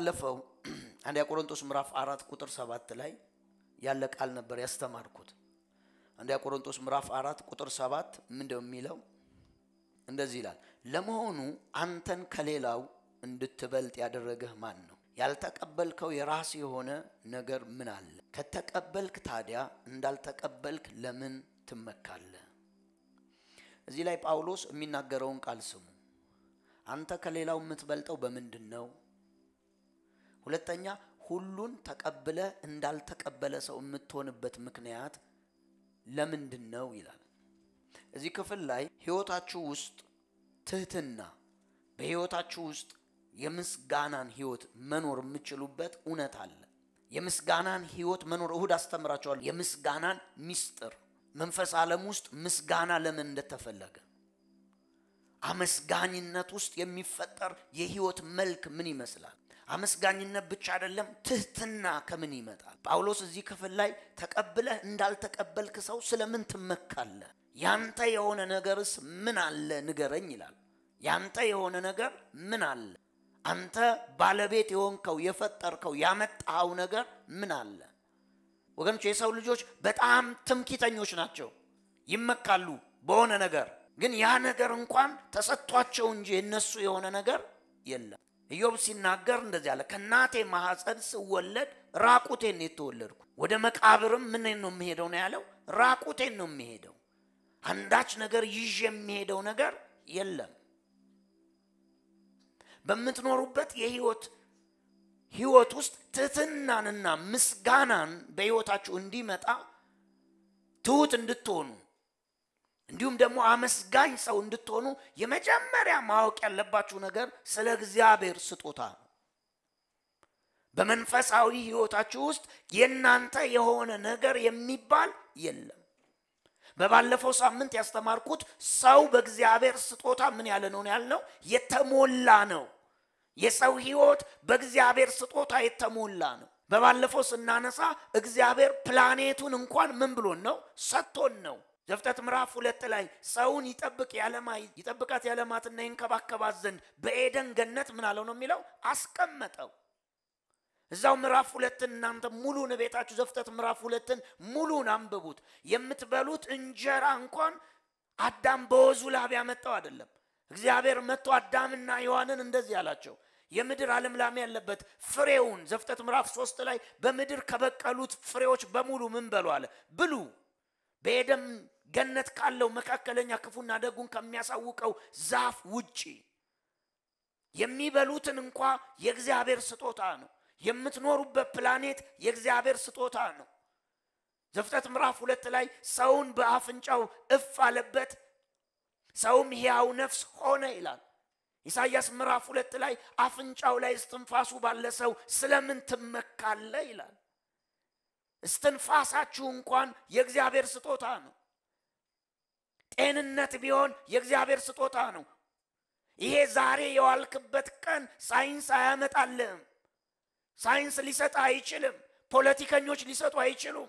ባለፈው አንደኛ ቆሮንቶስ ምዕራፍ አራት ቁጥር ሰባት ላይ ያለ ቃል ነበር ያስተማርኩት። አንደኛ ቆሮንቶስ ምዕራፍ አራት ቁጥር ሰባት ምንድነው የሚለው? እንደዚህ ይላል፣ ለመሆኑ አንተን ከሌላው እንድትበልጥ ያደረገህ ማን ነው? ያልተቀበልከው የራስ የሆነ ነገር ምን አለ? ከተቀበልክ ታዲያ እንዳልተቀበልክ ለምን ትመካለህ? እዚህ ላይ ጳውሎስ የሚናገረውን ቃል ስሙ። አንተ ከሌላው የምትበልጠው በምንድን ነው? ሁለተኛ ሁሉን ተቀብለ እንዳልተቀበለ ሰው የምትሆንበት ምክንያት ለምንድን ነው ይላል። እዚህ ክፍል ላይ ህይወታችሁ ውስጥ ትህትና፣ በህይወታችሁ ውስጥ የምስጋናን ህይወት መኖር የምችሉበት እውነት አለ። የምስጋናን ህይወት መኖር እሁድ አስተምራቸዋለሁ። የምስጋናን ሚስጥር መንፈስ ዓለም ውስጥ ምስጋና ለምን እንደተፈለገ አመስጋኝነት ውስጥ የሚፈጠር የህይወት መልክ ምን ይመስላል? አመስጋኝነት ብቻ አይደለም፣ ትህትና ከምን ይመጣል? ጳውሎስ እዚህ ክፍል ላይ ተቀብለህ እንዳልተቀበልክ ሰው ስለምን ትመካለህ? ያንተ የሆነ ነገርስ ምን አለ ንገረኝ ይላል። ያንተ የሆነ ነገር ምን አለ? አንተ ባለቤት የሆንከው የፈጠርከው ያመጣኸው ነገር ምን አለ? ወገኖች የሰው ልጆች በጣም ትምኪተኞች ናቸው። ይመካሉ በሆነ ነገር ግን ያ ነገር እንኳን ተሰጥቷቸው እንጂ የነሱ የሆነ ነገር የለም። ኢዮብ ሲናገር እንደዚህ አለ፣ ከእናቴ ማኅፀን ስወለድ ራቁቴን ነው የተወለድኩ፣ ወደ መቃብርም ምን ነው የሚሄደው ነው ያለው። ራቁቴን ነው የሚሄደው። አንዳች ነገር ይዤ የሚሄደው ነገር የለም። በምትኖሩበት የህይወት ህይወት ውስጥ ትህትናንና ምስጋናን በህይወታችሁ እንዲመጣ ትሁት እንድትሆኑ እንዲሁም ደግሞ አመስጋኝ ሰው እንድትሆኑ የመጀመሪያ ማወቅ ያለባችሁ ነገር ስለ እግዚአብሔር ስጦታ ነው። በመንፈሳዊ ህይወታችሁ ውስጥ የእናንተ የሆነ ነገር የሚባል የለም። በባለፈው ሳምንት ያስተማርኩት ሰው በእግዚአብሔር ስጦታ ምን ያለ ነው ያልነው? የተሞላ ነው። የሰው ህይወት በእግዚአብሔር ስጦታ የተሞላ ነው። በባለፈው ስናነሳ እግዚአብሔር ፕላኔቱን እንኳን ምን ብሎን ነው? ሰጥቶን ነው። ዘፍጥረት ምዕራፍ ሁለት ላይ ሰውን ይጠብቅ ያለማ ይጠብቃት ያለማትና ይንከባከባት ዘንድ በኤደን ገነት ምን አለው ነው የሚለው አስቀመጠው። እዛው ምዕራፍ ሁለትን እናንተ ሙሉን ቤታችሁ ዘፍጥረት ምዕራፍ ሁለትን ሙሉን አንብቡት። የምትበሉት እንጀራ እንኳን አዳም በወዙ ላብ ያመጣው አይደለም። እግዚአብሔር መጥቶ አዳምና ሔዋንን እንደዚህ አላቸው፣ የምድር አለምላሜ ያለበት ፍሬውን ዘፍጥረት ምዕራፍ ሶስት ላይ በምድር ከበቀሉት ፍሬዎች በሙሉ ምን በሉ አለ ብሉ በኤደን ገነት ካለው መካከለኛ ክፉና ደጉን ከሚያሳውቀው ዛፍ ውጪ የሚበሉትን እንኳ የእግዚአብሔር ስጦታ ነው። የምትኖሩበት ፕላኔት የእግዚአብሔር ስጦታ ነው። ዘፍጥረት ምዕራፍ ሁለት ላይ ሰውን በአፍንጫው እፍ አለበት፣ ሰውም ሕያው ነፍስ ሆነ ይላል። ኢሳይያስ ምዕራፍ ሁለት ላይ አፍንጫው ላይ እስትንፋሱ ባለ ሰው ስለምን ትመካለ ይላል። እስትንፋሳችሁ እንኳን የእግዚአብሔር ስጦታ ነው። ጤንነት ቢሆን የእግዚአብሔር ስጦታ ነው። ይሄ ዛሬ የዋልክበት ቀን ሳይንስ አያመጣልህም። ሳይንስ ሊሰጥ አይችልም። ፖለቲከኞች ሊሰጡ አይችሉም።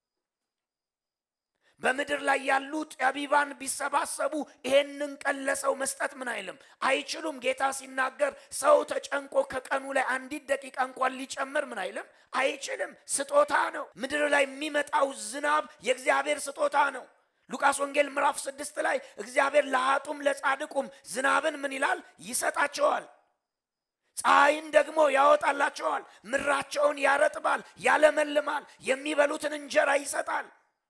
በምድር ላይ ያሉ ጠቢባን ቢሰባሰቡ ይሄንን ቀን ለሰው መስጠት ምን አይልም አይችሉም። ጌታ ሲናገር ሰው ተጨንቆ ከቀኑ ላይ አንዲት ደቂቃ እንኳን ሊጨምር ምን አይልም አይችልም። ስጦታ ነው። ምድር ላይ የሚመጣው ዝናብ የእግዚአብሔር ስጦታ ነው። ሉቃስ ወንጌል ምዕራፍ ስድስት ላይ እግዚአብሔር ለሀጡም ለጻድቁም ዝናብን ምን ይላል ይሰጣቸዋል። ፀሐይን ደግሞ ያወጣላቸዋል። ምድራቸውን ያረጥባል፣ ያለመልማል፣ የሚበሉትን እንጀራ ይሰጣል።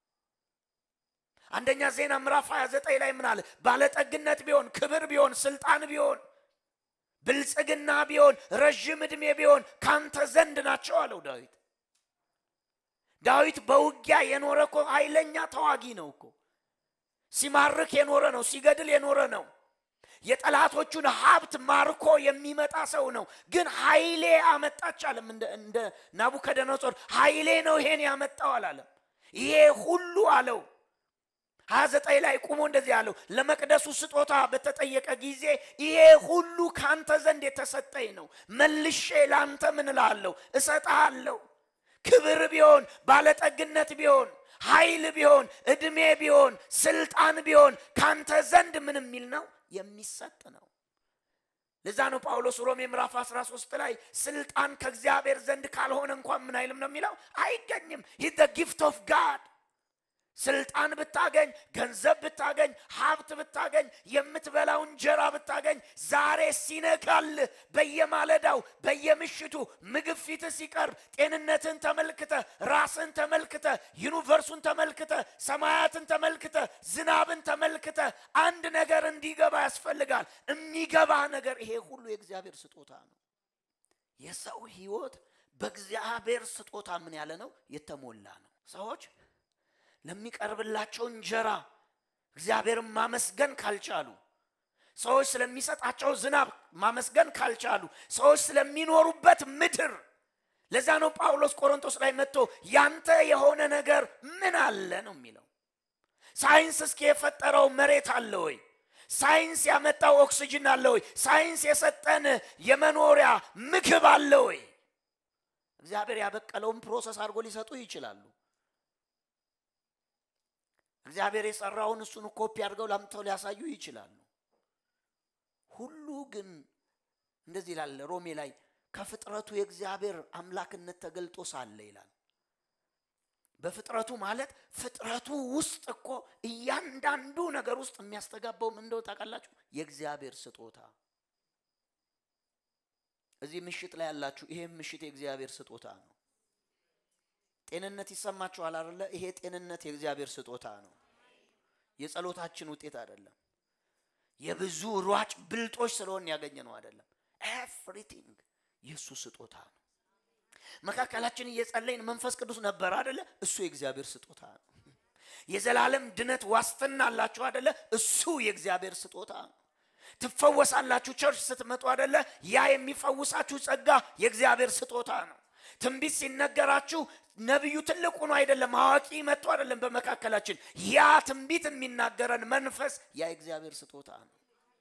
አንደኛ ዜና ምዕራፍ 29 ላይ ምን አለ? ባለጠግነት ቢሆን ክብር ቢሆን ስልጣን ቢሆን ብልጽግና ቢሆን ረዥም ዕድሜ ቢሆን ካንተ ዘንድ ናቸው አለው ዳዊት። ዳዊት በውጊያ የኖረ እኮ ኃይለኛ ተዋጊ ነው እኮ ሲማርክ የኖረ ነው። ሲገድል የኖረ ነው። የጠላቶቹን ሀብት ማርኮ የሚመጣ ሰው ነው። ግን ኃይሌ አመጣች አለም። እንደ ናቡከደነጾር ኃይሌ ነው ይሄን ያመጣው አላለም። ይሄ ሁሉ አለው ሀያ ዘጠኝ ላይ ቁሞ እንደዚህ አለው። ለመቅደሱ ስጦታ በተጠየቀ ጊዜ ይሄ ሁሉ ከአንተ ዘንድ የተሰጠኝ ነው፣ መልሼ ለአንተ ምን እልሃለሁ እሰጥሃለሁ። ክብር ቢሆን ባለጠግነት ቢሆን ኃይል ቢሆን ዕድሜ ቢሆን ስልጣን ቢሆን ካንተ ዘንድ ምን የሚል ነው የሚሰጥ ነው። ለዛ ነው ጳውሎስ ሮሜ ምዕራፍ 13 ላይ ስልጣን ከእግዚአብሔር ዘንድ ካልሆነ እንኳን ምን አይልም ነው የሚለው አይገኝም ሂት ጊፍት ኦፍ ጋድ ስልጣን ብታገኝ ገንዘብ ብታገኝ ሀብት ብታገኝ የምትበላው እንጀራ ብታገኝ ዛሬ ሲነጋል በየማለዳው በየምሽቱ ምግብ ፊት ሲቀርብ ጤንነትን ተመልክተ ራስን ተመልክተ ዩኒቨርሱን ተመልክተ ሰማያትን ተመልክተ ዝናብን ተመልክተ አንድ ነገር እንዲገባ ያስፈልጋል የሚገባ ነገር ይሄ ሁሉ የእግዚአብሔር ስጦታ ነው የሰው ህይወት በእግዚአብሔር ስጦታ ምን ያለ ነው የተሞላ ነው ሰዎች ለሚቀርብላቸው እንጀራ እግዚአብሔርን ማመስገን ካልቻሉ ሰዎች ስለሚሰጣቸው ዝናብ ማመስገን ካልቻሉ ሰዎች ስለሚኖሩበት ምድር ለዛ ነው ጳውሎስ ቆሮንቶስ ላይ መጥቶ ያንተ የሆነ ነገር ምን አለ ነው የሚለው ሳይንስ እስኪ የፈጠረው መሬት አለ ወይ ሳይንስ ያመጣው ኦክስጅን አለ ወይ ሳይንስ የሰጠን የመኖሪያ ምግብ አለ ወይ እግዚአብሔር ያበቀለውን ፕሮሰስ አድርጎ ሊሰጡ ይችላሉ እግዚአብሔር የሰራውን እሱን ኮፒ አድርገው ላምተው ሊያሳዩ ይችላሉ ሁሉ ግን እንደዚህ ይላል ሮሜ ላይ ከፍጥረቱ የእግዚአብሔር አምላክነት ተገልጦ ሳለ ይላል በፍጥረቱ ማለት ፍጥረቱ ውስጥ እኮ እያንዳንዱ ነገር ውስጥ የሚያስተጋባው ምን እንደው ታውቃላችሁ የእግዚአብሔር ስጦታ እዚህ ምሽት ላይ ያላችሁ ይሄም ምሽት የእግዚአብሔር ስጦታ ነው ጤንነት ይሰማችኋል አይደለ ይሄ ጤንነት የእግዚአብሔር ስጦታ ነው የጸሎታችን ውጤት አይደለም የብዙ ሯጭ ብልጦች ስለሆን ያገኘ ነው አይደለም ኤቭሪቲንግ የእሱ ስጦታ ነው መካከላችን እየጸለይን መንፈስ ቅዱስ ነበር አደለ እሱ የእግዚአብሔር ስጦታ ነው የዘላለም ድነት ዋስትና አላችሁ አደለ እሱ የእግዚአብሔር ስጦታ ነው ትፈወሳላችሁ ቸርች ስትመጡ አደለ ያ የሚፈውሳችሁ ጸጋ የእግዚአብሔር ስጦታ ነው ትንቢት ሲነገራችሁ ነቢዩ ትልቁ ነው አይደለም አዋቂ መጥቶ አይደለም በመካከላችን ያ ትንቢት የሚናገረን መንፈስ ያ የእግዚአብሔር ስጦታ ነው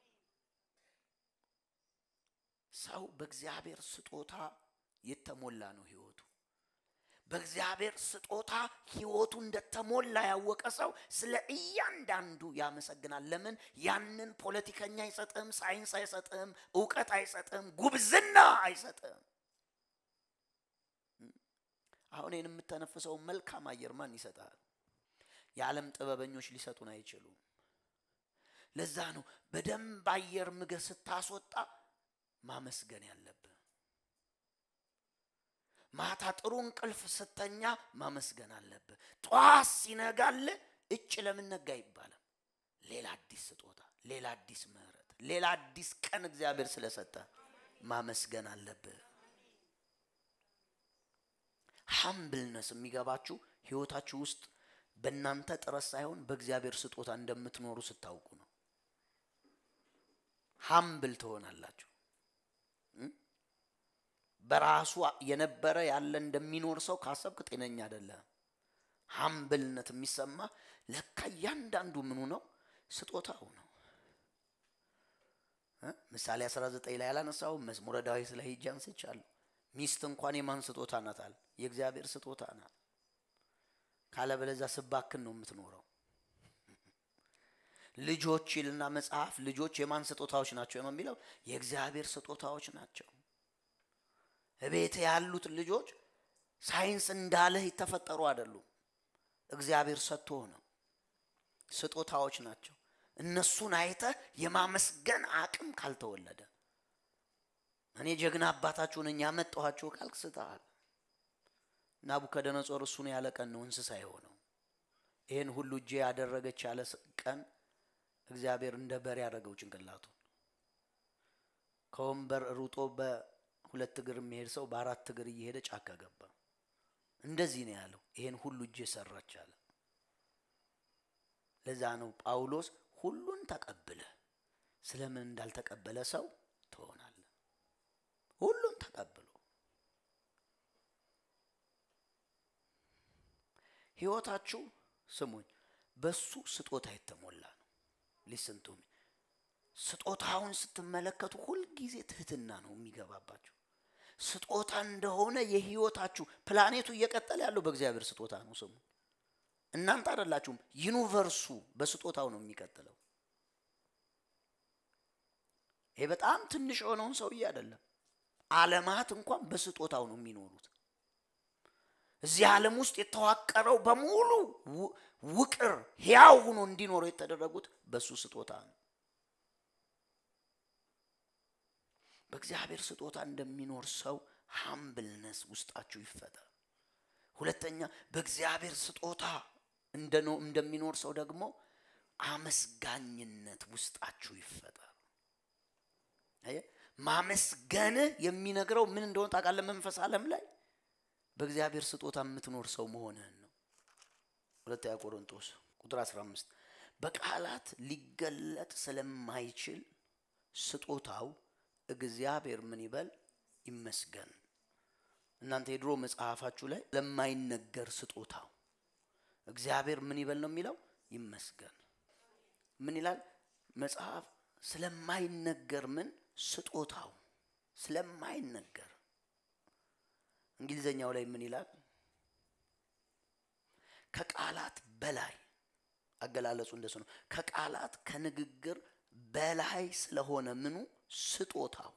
ሰው በእግዚአብሔር ስጦታ የተሞላ ነው ህይወቱ በእግዚአብሔር ስጦታ ህይወቱ እንደተሞላ ያወቀ ሰው ስለ እያንዳንዱ ያመሰግናል ለምን ያንን ፖለቲከኛ አይሰጥም ሳይንስ አይሰጥም እውቀት አይሰጥም ጉብዝና አይሰጥም አሁን ይህን የምተነፍሰው መልካም አየር ማን ይሰጣል የዓለም ጥበበኞች ሊሰጡን አይችሉም ለዛ ነው በደንብ አየር ምገ ስታስወጣ ማመስገን ያለብህ ማታ ጥሩ እንቅልፍ ስተኛ ማመስገን አለብህ ጠዋት ሲነጋል እጭ ለምን ነጋ ይባላል ሌላ አዲስ ስጦታ ሌላ አዲስ ምህረት ሌላ አዲስ ቀን እግዚአብሔር ስለሰጠ ማመስገን አለብህ ሀምብልነስ የሚገባችሁ ህይወታችሁ ውስጥ በእናንተ ጥረት ሳይሆን በእግዚአብሔር ስጦታ እንደምትኖሩ ስታውቁ ነው ሀምብል ትሆናላችሁ በራሱ የነበረ ያለ እንደሚኖር ሰው ካሰብክ ጤነኛ አይደለም ሀምብልነት የሚሰማ ለካ እያንዳንዱ ምኑ ነው ስጦታው ነው ምሳሌ 19 ላይ ያላነሳው መዝሙረ ዳዊት ላይ ሂጅ አንስቻለሁ ሚስት እንኳን የማን ስጦታ ናት አለ የእግዚአብሔር ስጦታ ናት ካለበለዛ ስባክን ነው የምትኖረው ልጆች ይልና መጽሐፍ ልጆች የማን ስጦታዎች ናቸው የሚለው የእግዚአብሔር ስጦታዎች ናቸው እቤት ያሉት ልጆች ሳይንስ እንዳለህ የተፈጠሩ አይደሉም እግዚአብሔር ሰጥቶ ነው ስጦታዎች ናቸው እነሱን አይተ የማመስገን አቅም ካልተወለደ እኔ ጀግና አባታችሁ ነኝ ያመጣኋችሁ ካልክ ስተሃል ናቡከደነጾር እሱን ያለ ቀን ነው እንስሳ የሆነው ይህን ሁሉ እጄ ያደረገች ያለ ቀን እግዚአብሔር እንደ በር ያደረገው ጭንቅላቱን ከወንበር ሩጦ በሁለት እግር የሚሄድ ሰው በአራት እግር እየሄደ ጫካ ገባ እንደዚህ ነው ያለው ይሄን ሁሉ እጄ ሰራች አለ ለዛ ነው ጳውሎስ ሁሉን ተቀብለ ስለምን እንዳልተቀበለ ሰው ትሆናለ ሁሉን ተቀብሎ ህይወታችሁ ስሙኝ በሱ ስጦታ የተሞላ ነው ሊስንቱም ስጦታውን ስትመለከቱ ሁልጊዜ ትህትና ነው የሚገባባችሁ ስጦታ እንደሆነ የህይወታችሁ ፕላኔቱ እየቀጠለ ያለው በእግዚአብሔር ስጦታ ነው ስሙ እናንተ አይደላችሁም ዩኒቨርሱ በስጦታው ነው የሚቀጥለው ይሄ በጣም ትንሽ የሆነውን ሰውዬ አይደለም። ዓለማት እንኳን በስጦታው ነው የሚኖሩት። እዚህ ዓለም ውስጥ የተዋቀረው በሙሉ ውቅር ሕያው ሆኖ እንዲኖሩ የተደረጉት በሱ ስጦታ ነው። በእግዚአብሔር ስጦታ እንደሚኖር ሰው ሃምብልነስ ውስጣችሁ ይፈጠር። ሁለተኛ በእግዚአብሔር ስጦታ እንደሚኖር ሰው ደግሞ አመስጋኝነት ውስጣችሁ ይፈጠር። ማመስገንህ የሚነግረው ምን እንደሆነ ታውቃለህ? መንፈስ ዓለም ላይ በእግዚአብሔር ስጦታ የምትኖር ሰው መሆንህን ነው። ሁለተኛ ቆሮንቶስ ቁጥር 15 በቃላት ሊገለጥ ስለማይችል ስጦታው እግዚአብሔር ምን ይበል ይመስገን። እናንተ የድሮ መጽሐፋችሁ ላይ ለማይነገር ስጦታው እግዚአብሔር ምን ይበል ነው የሚለው ይመስገን። ምን ይላል መጽሐፍ? ስለማይነገር ምን ስጦታው ስለማይነገር እንግሊዘኛው ላይ ምን ይላል? ከቃላት በላይ አገላለጹ እንደሱ ነው። ከቃላት ከንግግር በላይ ስለሆነ ምኑ ስጦታው።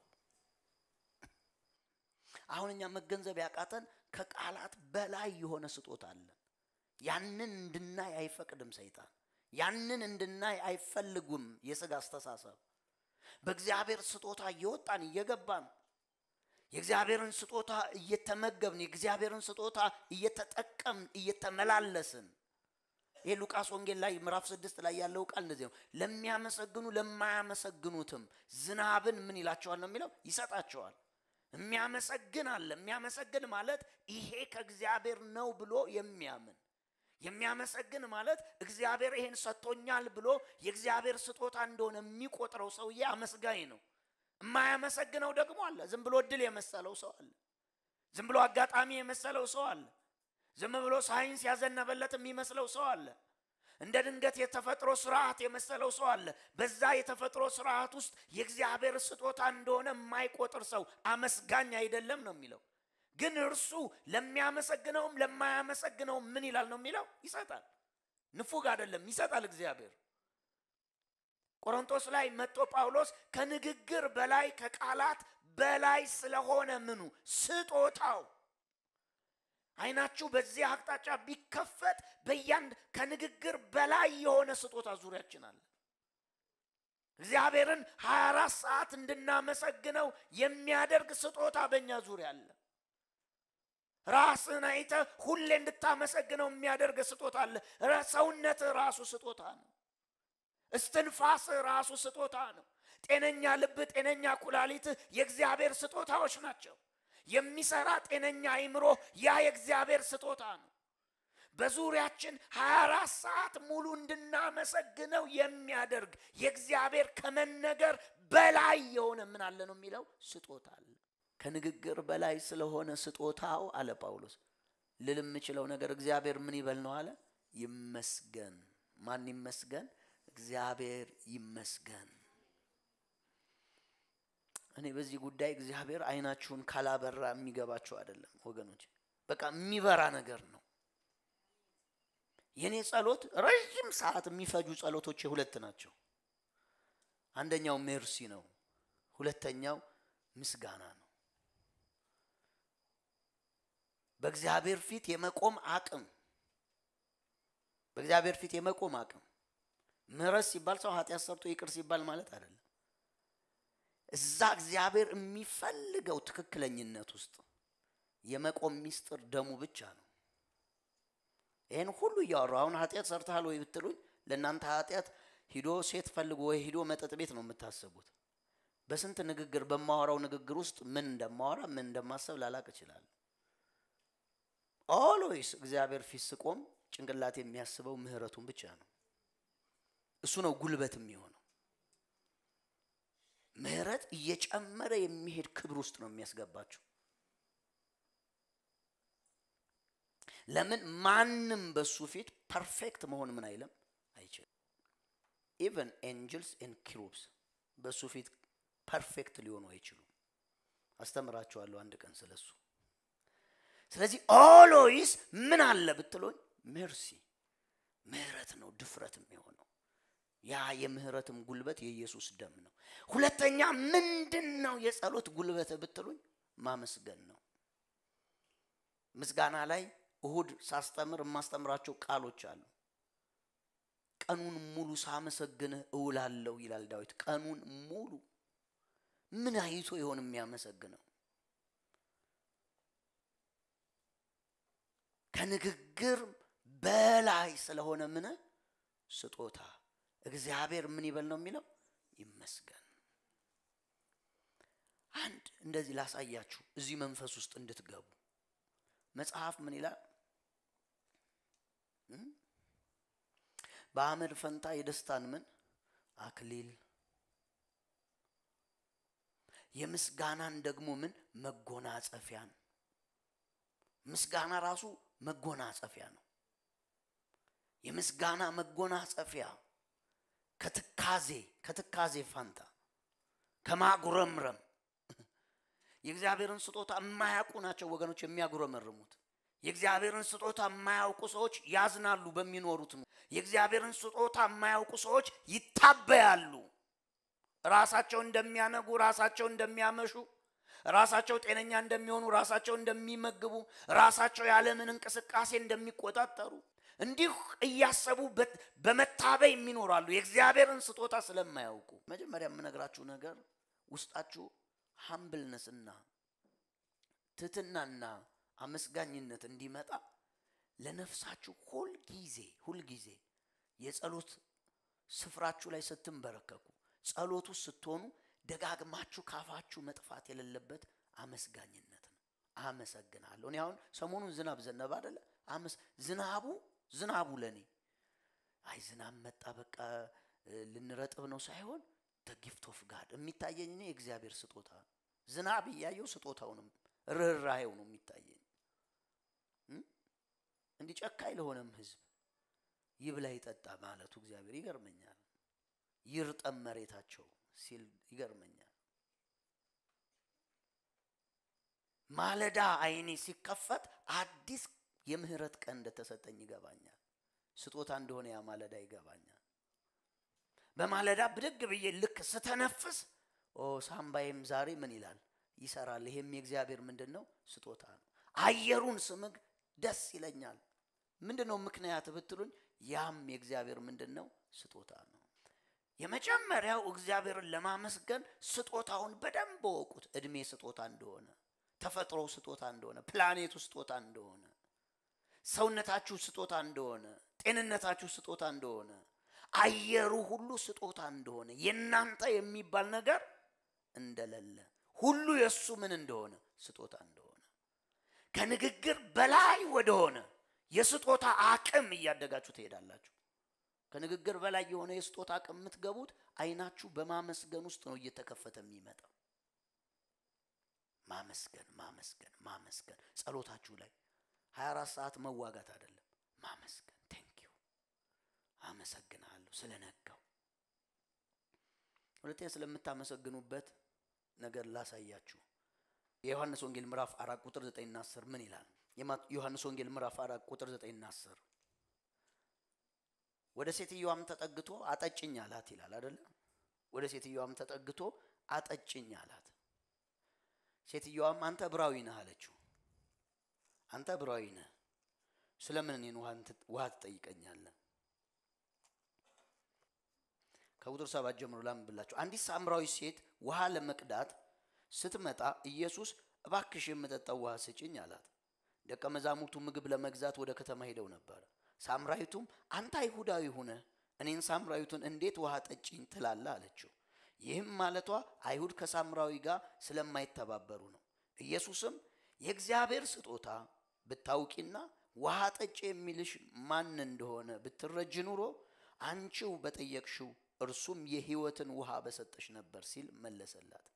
አሁን እኛ መገንዘብ ያቃተን ከቃላት በላይ የሆነ ስጦታ አለን። ያንን እንድናይ አይፈቅድም ሰይጣን። ያንን እንድናይ አይፈልጉም የስጋ አስተሳሰብ። በእግዚአብሔር ስጦታ እየወጣን እየገባን የእግዚአብሔርን ስጦታ እየተመገብን የእግዚአብሔርን ስጦታ እየተጠቀምን እየተመላለስን ይህ ሉቃስ ወንጌል ላይ ምዕራፍ ስድስት ላይ ያለው ቃል እንደዚህ ነው። ለሚያመሰግኑ ለማያመሰግኑትም ዝናብን ምን ይላቸዋል ነው የሚለው ይሰጣቸዋል። የሚያመሰግን አለ። የሚያመሰግን ማለት ይሄ ከእግዚአብሔር ነው ብሎ የሚያምን የሚያመሰግን ማለት እግዚአብሔር ይሄን ሰጥቶኛል ብሎ የእግዚአብሔር ስጦታ እንደሆነ የሚቆጥረው ሰውዬ አመስጋኝ ነው። የማያመሰግነው ደግሞ አለ። ዝም ብሎ እድል የመሰለው ሰው አለ። ዝም ብሎ አጋጣሚ የመሰለው ሰው አለ። ዝም ብሎ ሳይንስ ያዘነበለት የሚመስለው ሰው አለ። እንደ ድንገት የተፈጥሮ ስርዓት የመሰለው ሰው አለ። በዛ የተፈጥሮ ስርዓት ውስጥ የእግዚአብሔር ስጦታ እንደሆነ የማይቆጥር ሰው አመስጋኝ አይደለም ነው የሚለው። ግን እርሱ ለሚያመሰግነውም ለማያመሰግነውም ምን ይላል ነው የሚለው ይሰጣል። ንፉግ አይደለም፣ ይሰጣል እግዚአብሔር። ቆሮንቶስ ላይ መጥቶ ጳውሎስ ከንግግር በላይ ከቃላት በላይ ስለሆነ ምኑ ስጦታው አይናችሁ በዚህ አቅጣጫ ቢከፈት በያንድ ከንግግር በላይ የሆነ ስጦታ ዙሪያችን አለ። እግዚአብሔርን 24 ሰዓት እንድናመሰግነው የሚያደርግ ስጦታ በእኛ ዙሪያ አለ። ራስን አይተ ሁሌ እንድታመሰግነው የሚያደርግ ስጦታ አለ። ሰውነት ራሱ ስጦታ ነው። እስትንፋስ ራሱ ስጦታ ነው። ጤነኛ ልብ፣ ጤነኛ ኩላሊት የእግዚአብሔር ስጦታዎች ናቸው። የሚሰራ ጤነኛ አይምሮ ያ የእግዚአብሔር ስጦታ ነው። በዙሪያችን 24 ሰዓት ሙሉ እንድናመሰግነው የሚያደርግ የእግዚአብሔር ከመነገር በላይ የሆነ ምን አለ ነው የሚለው ስጦታ አለ። ከንግግር በላይ ስለሆነ ስጦታው አለ ጳውሎስ ልል የምችለው ነገር እግዚአብሔር ምን ይበል ነው አለ ይመስገን። ማን ይመስገን? እግዚአብሔር ይመስገን። እኔ በዚህ ጉዳይ እግዚአብሔር አይናችሁን ካላበራ የሚገባችሁ አይደለም ወገኖች። በቃ የሚበራ ነገር ነው። የእኔ ጸሎት ረዥም ሰዓት የሚፈጁ ጸሎቶች ሁለት ናቸው። አንደኛው ሜርሲ ነው፣ ሁለተኛው ምስጋና ነው። በእግዚአብሔር ፊት የመቆም አቅም በእግዚአብሔር ፊት የመቆም አቅም ምህረት ሲባል ሰው ኃጢአት ሰርቶ ይቅር ሲባል ማለት አይደለም። እዛ እግዚአብሔር የሚፈልገው ትክክለኝነት ውስጥ የመቆም ሚስጥር ደሙ ብቻ ነው። ይህን ሁሉ እያወራሁ አሁን ኃጢአት ሰርተሃል ወይ ብትሉኝ ለእናንተ ኃጢአት ሂዶ ሴት ፈልጎ ወይ ሂዶ መጠጥ ቤት ነው የምታስቡት። በስንት ንግግር በማወራው ንግግር ውስጥ ምን እንደማወራ ምን እንደማሰብ ላላቅ እችላለሁ። ኦልዌይስ እግዚአብሔር ፊት ስቆም ጭንቅላት የሚያስበው ምህረቱን ብቻ ነው። እሱ ነው ጉልበት የሚሆነው። ምህረት እየጨመረ የሚሄድ ክብር ውስጥ ነው የሚያስገባቸው። ለምን ማንም በሱ ፊት ፐርፌክት መሆን ምን አይልም አይችልም። ኢቨን ኤንጅልስ ኤንድ ኪሩብስ በሱ ፊት ፐርፌክት ሊሆኑ አይችሉም። አስተምራችኋለሁ አንድ ቀን ስለሱ። ስለዚህ ኦሎይስ ምን አለ ብትሎኝ ሜርሲ ምህረት ነው ድፍረት የሚሆነው ያ የምህረትም ጉልበት የኢየሱስ ደም ነው። ሁለተኛ ምንድን ነው የጸሎት ጉልበት ብትሉኝ ማመስገን ነው። ምስጋና ላይ እሁድ ሳስተምር የማስተምራቸው ቃሎች አሉ። ቀኑን ሙሉ ሳመሰግንህ እውላለሁ ይላል ዳዊት። ቀኑን ሙሉ ምን አይቶ ይሆን የሚያመሰግነው? ከንግግር በላይ ስለሆነ ምን ስጦታ እግዚአብሔር ምን ይበል ነው የሚለው ይመስገን። አንድ እንደዚህ ላሳያችሁ እዚህ መንፈስ ውስጥ እንድትገቡ መጽሐፍ ምን ይላል? በአመድ ፈንታ የደስታን ምን አክሊል የምስጋናን ደግሞ ምን መጎናጸፊያን። ምስጋና ራሱ መጎናጸፊያ ነው። የምስጋና መጎናጸፊያ ከትካዜ ከትካዜ ፋንታ ከማጉረምረም የእግዚአብሔርን ስጦታ የማያውቁ ናቸው ወገኖች የሚያጉረመርሙት። የእግዚአብሔርን ስጦታ የማያውቁ ሰዎች ያዝናሉ በሚኖሩት ነው። የእግዚአብሔርን ስጦታ የማያውቁ ሰዎች ይታበያሉ። ራሳቸው እንደሚያነጉ፣ ራሳቸው እንደሚያመሹ፣ ራሳቸው ጤነኛ እንደሚሆኑ፣ ራሳቸው እንደሚመግቡ፣ ራሳቸው ያለምን እንቅስቃሴ እንደሚቆጣጠሩ እንዲሁ እያሰቡ በመታበይ የሚኖራሉ የእግዚአብሔርን ስጦታ ስለማያውቁ። መጀመሪያ የምነግራችሁ ነገር ውስጣችሁ ሀምብልነስና ትህትናና አመስጋኝነት እንዲመጣ ለነፍሳችሁ ሁልጊዜ ሁልጊዜ የጸሎት ስፍራችሁ ላይ ስትንበረከኩ ጸሎቱ ስትሆኑ ደጋግማችሁ ካፋችሁ መጥፋት የሌለበት አመስጋኝነት ነው። አመሰግናለሁ። እኔ አሁን ሰሞኑን ዝናብ ዘነበ አደለ? ዝናቡ ዝናቡ ለእኔ አይ ዝናብ መጣ በቃ ልንረጥብ ነው ሳይሆን ጊፍት ኦፍ ጋድ የሚታየኝ እኔ የእግዚአብሔር ስጦታ ዝናብ እያየው ስጦታውንም ርኅራሄው ነው የሚታየኝ። እንዲህ ጨካኝ ለሆነም ህዝብ ይብላ ይጠጣ ማለቱ እግዚአብሔር ይገርመኛል። ይርጠም መሬታቸው ሲል ይገርመኛል። ማለዳ አይኔ ሲከፈት አዲስ የምህረት ቀን እንደተሰጠኝ ይገባኛል። ስጦታ እንደሆነ ያ ማለዳ ይገባኛል። በማለዳ ብድግ ብዬ ልክ ስተነፍስ ኦ ሳምባዬም ዛሬ ምን ይላል ይሰራል። ይሄም የእግዚአብሔር ምንድን ነው ስጦታ ነው። አየሩን ስምግ ደስ ይለኛል። ምንድን ነው ምክንያት ብትሉኝ፣ ያም የእግዚአብሔር ምንድን ነው ስጦታ ነው። የመጀመሪያው እግዚአብሔርን ለማመስገን ስጦታውን በደንብ ወቁት። እድሜ ስጦታ እንደሆነ፣ ተፈጥሮ ስጦታ እንደሆነ፣ ፕላኔቱ ስጦታ እንደሆነ፣ ሰውነታችሁ ስጦታ እንደሆነ፣ ጤንነታችሁ ስጦታ እንደሆነ፣ አየሩ ሁሉ ስጦታ እንደሆነ፣ የእናንተ የሚባል ነገር እንደሌለ ሁሉ የእሱ ምን እንደሆነ ስጦታ እንደሆነ ከንግግር በላይ ወደሆነ የስጦታ አቅም እያደጋችሁ ትሄዳላችሁ። ከንግግር በላይ የሆነ የስጦታ አቅም የምትገቡት አይናችሁ በማመስገን ውስጥ ነው እየተከፈተ የሚመጣው። ማመስገን ማመስገን ማመስገን ጸሎታችሁ ላይ 24 ሰዓት መዋጋት አይደለም። ማመስገን ቴንኪዩ አመሰግናለሁ ስለነጋው። ሁለተኛ ስለምታመሰግኑበት ነገር ላሳያችሁ። የዮሐንስ ወንጌል ምዕራፍ አራት ቁጥር ዘጠኝና አስር ምን ይላል? ዮሐንስ ወንጌል ምዕራፍ አራት ቁጥር ዘጠኝና አስር ወደ ሴትዮዋም ተጠግቶ አጠጭኝ አላት ይላል አይደለ? ወደ ሴትዮዋም ተጠግቶ አጠጭኝ አላት። ሴትዮዋም አንተ ዕብራዊ ነህ አለችው። አንተ ዕብራዊ ነህ ስለምን እኔን ውሃ ትጠይቀኛለህ? ከቁጥር ሰባት ጀምሮ ላንብላችሁ። አንዲት ሳምራዊ ሴት ውሃ ለመቅዳት ስትመጣ ኢየሱስ እባክሽ የምጠጣው ውሃ ስጭኝ አላት። ደቀ መዛሙርቱ ምግብ ለመግዛት ወደ ከተማ ሄደው ነበር። ሳምራዊቱም አንተ አይሁዳዊ ሁነ እኔን ሳምራዊቱን እንዴት ውሃ ጠጭኝ ትላለህ? አለችው። ይህም ማለቷ አይሁድ ከሳምራዊ ጋር ስለማይተባበሩ ነው። ኢየሱስም የእግዚአብሔር ስጦታ ብታውቂና ውሃ ጠጭ የሚልሽ ማን እንደሆነ ብትረጅ ኑሮ አንቺው በጠየቅሽው እርሱም የሕይወትን ውሃ በሰጠሽ ነበር ሲል መለሰላት።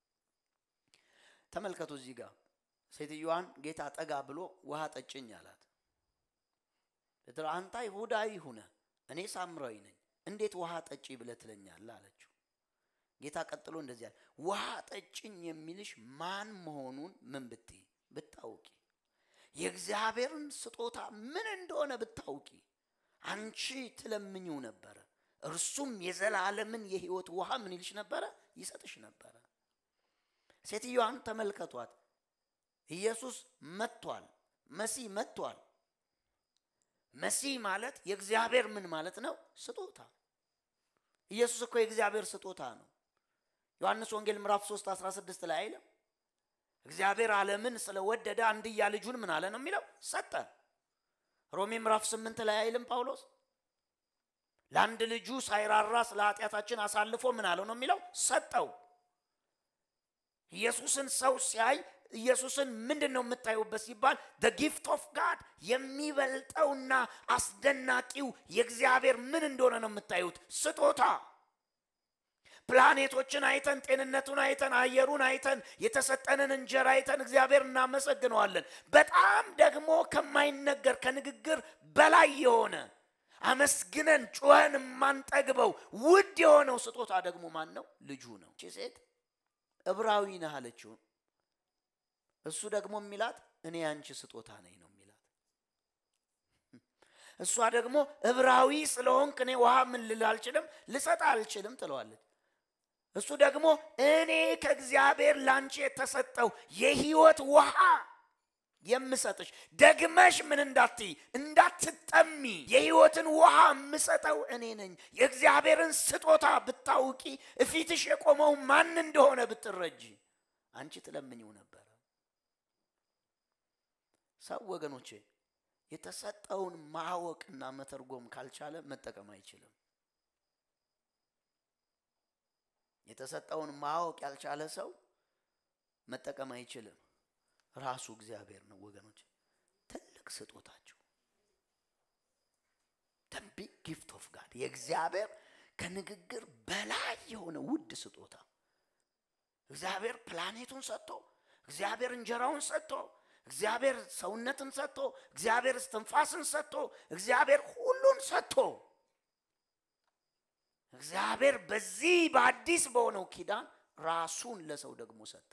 ተመልከቱ እዚህ ጋር ሴትዮዋን ጌታ ጠጋ ብሎ ውሃ ጠጭኝ አላት። አንተ አይሁዳዊ ሁነ እኔ ሳምራዊ ነኝ እንዴት ውሃ ጠጪ ብለህ ትለኛለህ? አለችው። ጌታ ቀጥሎ እንደዚህ አለ፣ ውሃ ጠጭኝ የሚልሽ ማን መሆኑን ምን ብትይ ብታውቂ፣ የእግዚአብሔርን ስጦታ ምን እንደሆነ ብታውቂ አንቺ ትለምኚው ነበረ፣ እርሱም የዘላለምን የህይወት ውሃ ምን ይልሽ ነበረ? ይሰጥሽ ነበረ። ሴትዮዋን ተመልከቷት። ኢየሱስ መጥቷል። መሲህ መጥቷል። መሲህ ማለት የእግዚአብሔር ምን ማለት ነው? ስጦታ። ኢየሱስ እኮ የእግዚአብሔር ስጦታ ነው። ዮሐንስ ወንጌል ምዕራፍ 3 16 ላይ አይልም? እግዚአብሔር ዓለምን ስለወደደ አንድያ ልጁን ምን አለ ነው የሚለው? ሰጠ። ሮሜ ምዕራፍ 8 ላይ አይልም ጳውሎስ? ለአንድ ልጁ ሳይራራ ስለ ኃጢአታችን አሳልፎ ምን አለው ነው የሚለው? ሰጠው። ኢየሱስን ሰው ሲያይ ኢየሱስን ምንድን ነው የምታዩበት ሲባል ደ ጊፍት ኦፍ ጋድ የሚበልጠውና አስደናቂው የእግዚአብሔር ምን እንደሆነ ነው የምታዩት? ስጦታ። ፕላኔቶችን አይተን ጤንነቱን አይተን አየሩን አይተን የተሰጠንን እንጀራ አይተን እግዚአብሔር እናመሰግነዋለን። በጣም ደግሞ ከማይነገር ከንግግር በላይ የሆነ አመስግነን ጩኸን የማንጠግበው ውድ የሆነው ስጦታ ደግሞ ማን ነው? ልጁ ነው። እቺ ሴት ዕብራዊ ነህ አለችው። እሱ ደግሞ የሚላት እኔ ያንቺ ስጦታ ነኝ ነው የሚላት። እሷ ደግሞ ዕብራዊ ስለሆንክ እኔ ውሃ ምን ልል አልችልም ልሰጥ አልችልም ትለዋለች። እሱ ደግሞ እኔ ከእግዚአብሔር ላንቺ የተሰጠው የህይወት ውሃ የምሰጥሽ ደግመሽ ምን እንዳትይ እንዳትጠሚ የህይወትን ውሃ የምሰጠው እኔ ነኝ። የእግዚአብሔርን ስጦታ ብታውቂ እፊትሽ የቆመው ማን እንደሆነ ብትረጂ አንቺ ትለምኝው ነበረ። ሰው ወገኖቼ የተሰጠውን ማወቅና መተርጎም ካልቻለ መጠቀም አይችልም። የተሰጠውን ማወቅ ያልቻለ ሰው መጠቀም አይችልም። ራሱ እግዚአብሔር ነው ወገኖች፣ ትልቅ ስጦታቸው ደንቢ ጊፍት ኦፍ ጋድ የእግዚአብሔር ከንግግር በላይ የሆነ ውድ ስጦታ እግዚአብሔር ፕላኔቱን ሰጥቶ እግዚአብሔር እንጀራውን ሰጥቶ እግዚአብሔር ሰውነትን ሰጥቶ እግዚአብሔር እስትንፋስን ሰጥቶ እግዚአብሔር ሁሉን ሰጥቶ እግዚአብሔር በዚህ በአዲስ በሆነው ኪዳን ራሱን ለሰው ደግሞ ሰጠ።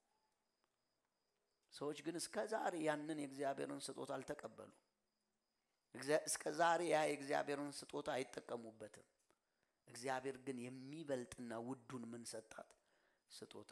ሰዎች ግን እስከ ዛሬ ያንን የእግዚአብሔርን ስጦታ አልተቀበሉ። እስከ ዛሬ ያ የእግዚአብሔርን ስጦታ አይጠቀሙበትም። እግዚአብሔር ግን የሚበልጥና ውዱን ምን ሰጣት? ስጦታ።